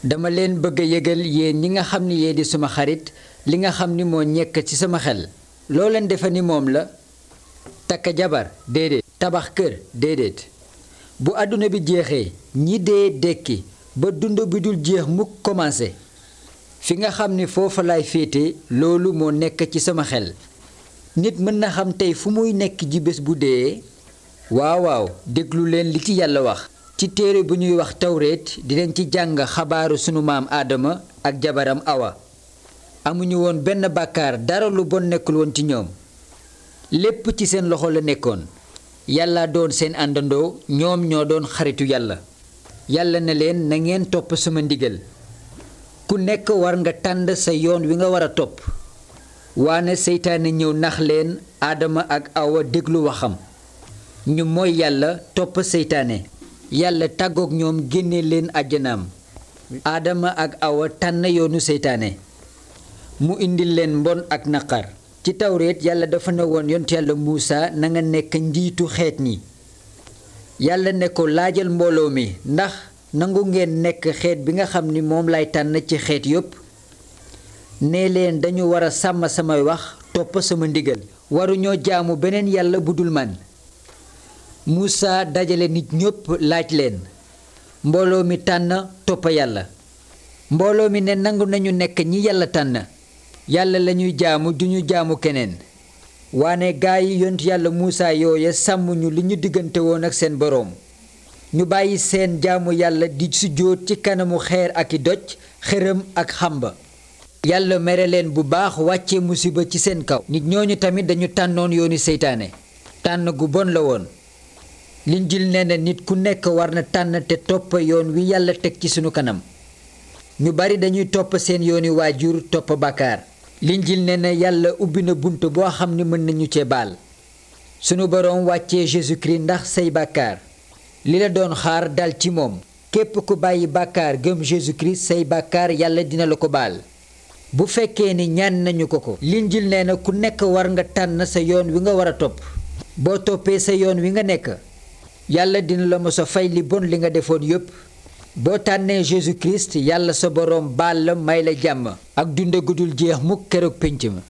dama leen bëgg a yëgal yéen ñi nga xam ni yee di suma xarit li nga xam ni moo ñekk ci sama xel loo leen defe ni moom la takk jabar déedéet tabax kër déedéet bu àdduna bi jeexee ñi dee dekki ba dund bi dul jeex mukk commencé fi nga xam ni foofa laay féete loolu moo nekk ci sama xel nit mën na xam tey fu muy nekk ji bés bu dee waaw waaw déglu leen li ci yàlla wax ci téere bu ñuy wax tawreet dinañ ci jàng xabaaru sunu maam aadama ak jabaram awa amuñu woon benn bàkkaar dara lu bon nekkul woon ci ñoom lépp ci seen loxo la nekkoon yàlla doon seen àndandoo ñoom ñoo doon xaritu yàlla yàlla ne leen na ngeen topp sama ndigal ku nekk war nga tànn sa yoon wi nga war a topp waane seytaane ñëw nax leen aadama ak awa déglu waxam ñu mooy yàlla topp seytaane yàlla tàggook ñoom génne leen àjjanaam aadama ak awa tànn yoonu seytaane mu indil leen mbon ak naqar ci tawreet yàlla dafa ne woon yont yàlla muusa na nga nekk njiitu xeet ñi yàlla ne ko laajal mbooloo mi ndax nangu ngeen nekk xeet bi nga xam ni moom lay tànn ci xeet yépp nee leen dañu war a sàmm samay wax topp sama ndigal waruñoo jaamu beneen yàlla bu dul man muusa dajale nit ñépp laaj leen mbooloo mi tànn topp yàlla mbooloo mi ne nangu nañu nekk ñi yàlla tànn yàlla lañuy jaamu duñu jaamu keneen waane gaa yi yont yàlla muusa yooya sàmmuñu li ñu diggante woon ak seen boroom ñu bàyyi seen jaamu yàlla di sujjóot ci kanamu xeer ak i doj xërëm ak xamba yàlla mere leen bu baax wàcce musiba ci seen kaw nit ñooñu tamit dañu tànnoon yooni seytaane tànn gu bon la woon linjil nee na nit ku nekk war na tànn te topp yoon wi yàlla teg ci sunu kanam ñu bari dañuy topp seen yooni waajur topp bàkkaar linjil nee na yàlla ubbi na bunt boo xam ni mën nañu cee baal sunu boroom wàccee Jésus-Christ ndax say bàkkaar li la doon xaar dal ci moom képp ku bàyyi bàkkaar gëm Jésus-Christ say bàkkaar yàlla dina la ko baal bu fekkee ni ñaan nañu ko ko linjil nee na ku nekk war nga tànn sa yoon wi nga war a topp boo toppee sa yoon wi nga nekk yàlla dina la mos a fay li bon li nga defoon yépp boo tànnee Jésus Christ yàlla sa boroom baal la may la jàmm ak dund gudul jeex mukk keroog pénc ma